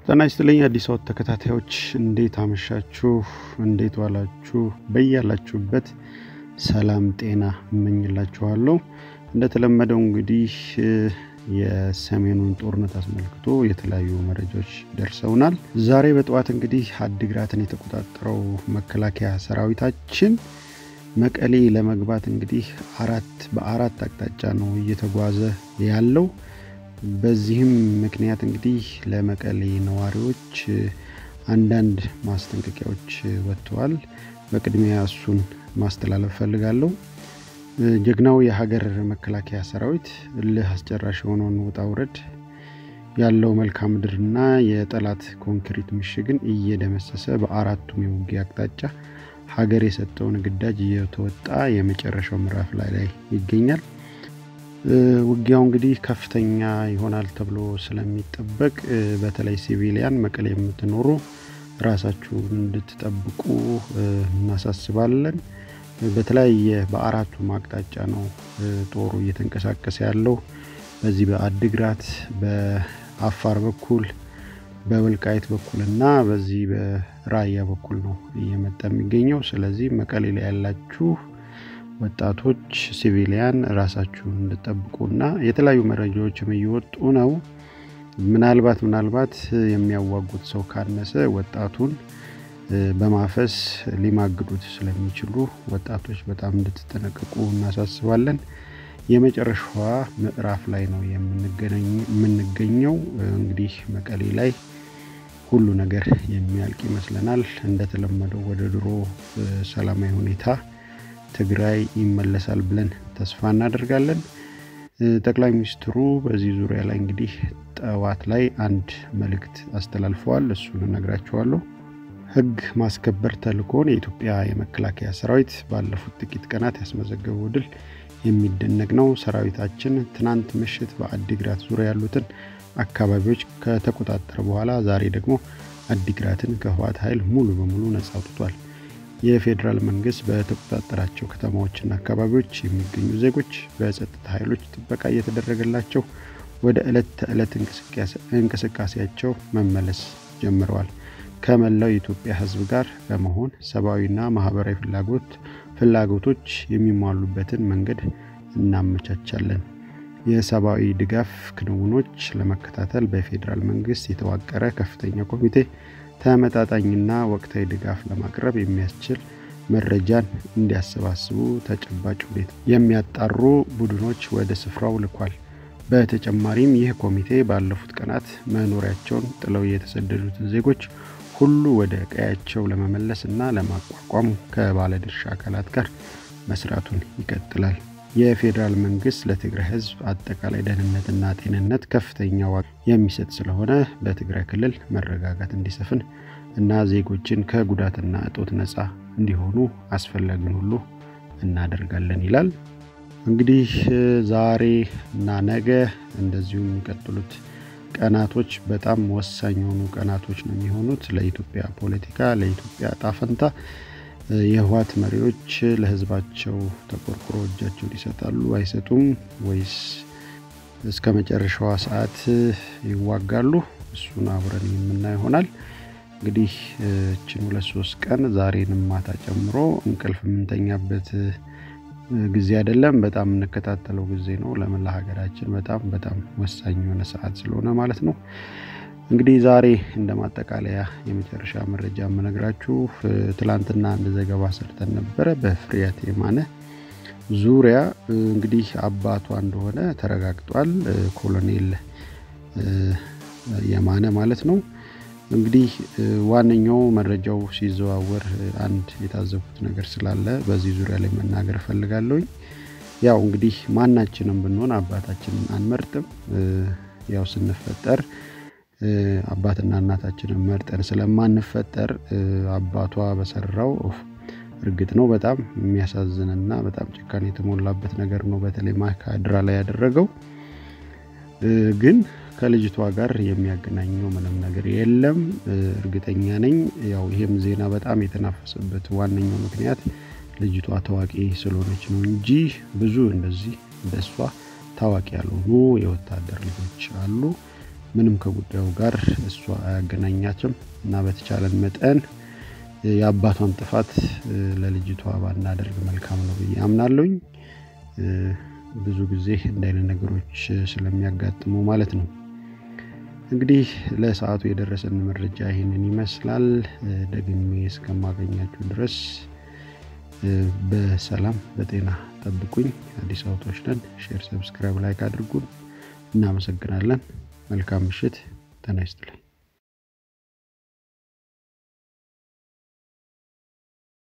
ጤና ይስጥልኝ አዲስ አወት ተከታታዮች እንዴት አመሻችሁ? እንዴት ዋላችሁ? በያላችሁበት ሰላም ጤና እመኝላችኋለሁ። እንደተለመደው እንግዲህ የሰሜኑን ጦርነት አስመልክቶ የተለያዩ መረጃዎች ደርሰውናል። ዛሬ በጠዋት እንግዲህ አድግራትን የተቆጣጠረው መከላከያ ሰራዊታችን መቀሌ ለመግባት እንግዲህ አራት በአራት አቅጣጫ ነው እየተጓዘ ያለው። በዚህም ምክንያት እንግዲህ ለመቀሌ ነዋሪዎች አንዳንድ ማስጠንቀቂያዎች ወጥተዋል። በቅድሚያ እሱን ማስተላለፍ ፈልጋለሁ። ጀግናው የሀገር መከላከያ ሰራዊት እልህ አስጨራሽ የሆነውን ውጣ ውረድ ያለው መልክዓ ምድርና የጠላት ኮንክሪት ምሽግን እየደመሰሰ በአራቱም የውጊያ አቅጣጫ ሀገር የሰጠውን ግዳጅ እየተወጣ የመጨረሻው ምዕራፍ ላይ ላይ ይገኛል። ውጊያው እንግዲህ ከፍተኛ ይሆናል ተብሎ ስለሚጠበቅ በተለይ ሲቪሊያን መቀሌ የምትኖሩ ራሳችሁን እንድትጠብቁ እናሳስባለን። በተለያየ በአራቱም አቅጣጫ ነው ጦሩ እየተንቀሳቀሰ ያለው። በዚህ በአድግራት በአፋር በኩል በወልቃይት በኩል እና በዚህ በራያ በኩል ነው እየመጣ የሚገኘው። ስለዚህ መቀሌ ላይ ያላችሁ ወጣቶች ሲቪሊያን ራሳችሁን እንድጠብቁና የተለያዩ መረጃዎችም እየወጡ ነው። ምናልባት ምናልባት የሚያዋጉት ሰው ካነሰ ወጣቱን በማፈስ ሊማግዱት ስለሚችሉ ወጣቶች በጣም እንድትጠነቀቁ እናሳስባለን። የመጨረሻዋ ምዕራፍ ላይ ነው የምንገኘው። እንግዲህ መቀሌ ላይ ሁሉ ነገር የሚያልቅ ይመስለናል። እንደተለመደው ወደ ድሮ ሰላማዊ ሁኔታ ትግራይ ይመለሳል ብለን ተስፋ እናደርጋለን። ጠቅላይ ሚኒስትሩ በዚህ ዙሪያ ላይ እንግዲህ ጠዋት ላይ አንድ መልእክት አስተላልፈዋል። እሱን እነግራችኋለሁ። ሕግ ማስከበር ተልእኮን የኢትዮጵያ የመከላከያ ሰራዊት ባለፉት ጥቂት ቀናት ያስመዘገበው ድል የሚደነቅ ነው። ሰራዊታችን ትናንት ምሽት በአዲግራት ዙሪያ ያሉትን አካባቢዎች ከተቆጣጠረ በኋላ ዛሬ ደግሞ አዲግራትን ከህወሓት ኃይል ሙሉ በሙሉ ነጻ አውጥቷል። የፌዴራል መንግስት በተቆጣጠራቸው ከተማዎችና አካባቢዎች የሚገኙ ዜጎች በጸጥታ ኃይሎች ጥበቃ እየተደረገላቸው ወደ ዕለት ተዕለት እንቅስቃሴያቸው መመለስ ጀምረዋል። ከመላው የኢትዮጵያ ህዝብ ጋር በመሆን ሰብአዊና ማህበራዊ ፍላጎት ፍላጎቶች የሚሟሉበትን መንገድ እናመቻቻለን። የሰብአዊ ድጋፍ ክንውኖች ለመከታተል በፌዴራል መንግስት የተዋቀረ ከፍተኛ ኮሚቴ ተመጣጣኝና ወቅታዊ ድጋፍ ለማቅረብ የሚያስችል መረጃን እንዲያሰባስቡ ተጨባጭ ሁኔታ የሚያጣሩ ቡድኖች ወደ ስፍራው ልኳል። በተጨማሪም ይህ ኮሚቴ ባለፉት ቀናት መኖሪያቸውን ጥለው የተሰደዱትን ዜጎች ሁሉ ወደ ቀያቸው ለመመለስ እና ለማቋቋም ከባለድርሻ አካላት ጋር መስራቱን ይቀጥላል። የፌዴራል መንግስት ለትግራይ ህዝብ አጠቃላይ ደህንነትና ጤንነት ከፍተኛ ዋጋ የሚሰጥ ስለሆነ በትግራይ ክልል መረጋጋት እንዲሰፍን እና ዜጎችን ከጉዳትና እጦት ነፃ እንዲሆኑ አስፈላጊውን ሁሉ እናደርጋለን ይላል። እንግዲህ ዛሬ እና ነገ እንደዚሁም የሚቀጥሉት ቀናቶች በጣም ወሳኝ የሆኑ ቀናቶች ነው የሚሆኑት ለኢትዮጵያ ፖለቲካ፣ ለኢትዮጵያ ጣፈንታ የህወሓት መሪዎች ለህዝባቸው ተቆርቁሮ እጃቸውን ይሰጣሉ አይሰጡም? ወይስ እስከ መጨረሻዋ ሰዓት ይዋጋሉ? እሱን አብረን የምናይ ይሆናል። እንግዲህ እችን ሁለት ሶስት ቀን ዛሬንም ማታ ጨምሮ እንቅልፍ የምንተኛበት ጊዜ አይደለም። በጣም የምንከታተለው ጊዜ ነው። ለመላ ሀገራችን በጣም በጣም ወሳኝ የሆነ ሰዓት ስለሆነ ማለት ነው። እንግዲህ ዛሬ እንደ ማጠቃለያ የመጨረሻ መረጃ የምነግራችሁ ትላንትና አንድ ዘገባ ሰርተን ነበረ በፍሬያት የማነ ዙሪያ እንግዲህ አባቷ እንደሆነ ተረጋግጧል። ኮሎኔል የማነ ማለት ነው። እንግዲህ ዋነኛው መረጃው ሲዘዋወር አንድ የታዘብኩት ነገር ስላለ በዚህ ዙሪያ ላይ መናገር እፈልጋለሁኝ። ያው እንግዲህ ማናችንም ብንሆን አባታችንን አንመርጥም። ያው ስንፈጠር አባትና እናታችንን መርጠን ስለማንፈጠር አባቷ በሰራው እርግጥ ነው በጣም የሚያሳዝንና በጣም ጭካኔ የተሞላበት ነገር ነው። በተለይ ማይካድራ ላይ ያደረገው ግን ከልጅቷ ጋር የሚያገናኘው ምንም ነገር የለም። እርግጠኛ ነኝ። ያው ይሄም ዜና በጣም የተናፈሰበት ዋነኛው ምክንያት ልጅቷ ታዋቂ ስለሆነች ነው እንጂ ብዙ እንደዚህ እንደሷ ታዋቂ ያልሆኑ የወታደር ልጆች አሉ። ምንም ከጉዳዩ ጋር እሷ አያገናኛትም እና በተቻለን መጠን የአባቷን ጥፋት ለልጅቷ ባናደርግ መልካም ነው ብዬ አምናለሁኝ። ብዙ ጊዜ እንደ አይነት ነገሮች ስለሚያጋጥሙ ማለት ነው። እንግዲህ ለሰዓቱ የደረሰን መረጃ ይህንን ይመስላል። ደግሜ እስከማገኛችሁ ድረስ በሰላም በጤና ጠብቁኝ። አዲስ አበባዎች ነን። ሼር፣ ሰብስክራይብ፣ ላይክ አድርጉን። እናመሰግናለን። መልካም ምሽት። ጤና ይስጥልኝ።